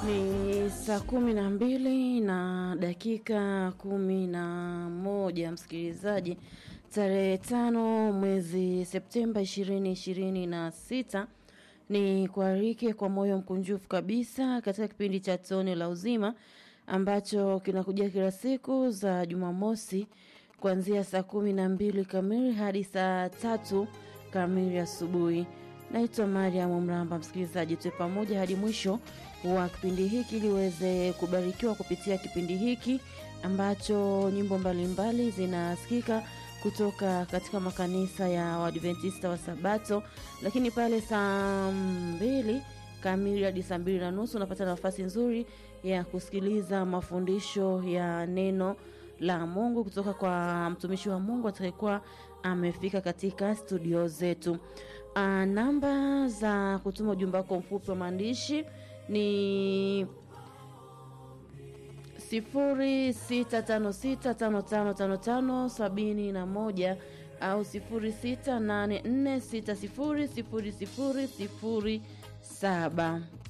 Ni saa kumi na mbili na dakika kumi na moja msikilizaji, tarehe tano mwezi Septemba ishirini ishirini na sita ni kuarike kwa moyo mkunjufu kabisa katika kipindi cha tone la uzima ambacho kinakuja kila siku za Jumamosi kuanzia saa kumi na mbili kamili hadi saa tatu kamili asubuhi. Naitwa Mariam Mramba. Msikilizaji, tuwe pamoja hadi mwisho wa kipindi hiki ili uweze kubarikiwa kupitia kipindi hiki ambacho nyimbo mbalimbali zinasikika kutoka katika makanisa ya Waadventista wa Sabato, lakini pale saa mbili kamili hadi saa mbili na nusu unapata nafasi nzuri ya kusikiliza mafundisho ya neno la Mungu kutoka kwa mtumishi wa Mungu atakayekuwa amefika katika studio zetu. Uh, namba za kutuma ujumbe wako mfupi wa maandishi ni sifuri sita tano sita tano tano tano tano sabini na moja au sifuri sita nane nne sita sifuri sifuri sifuri sifuri saba.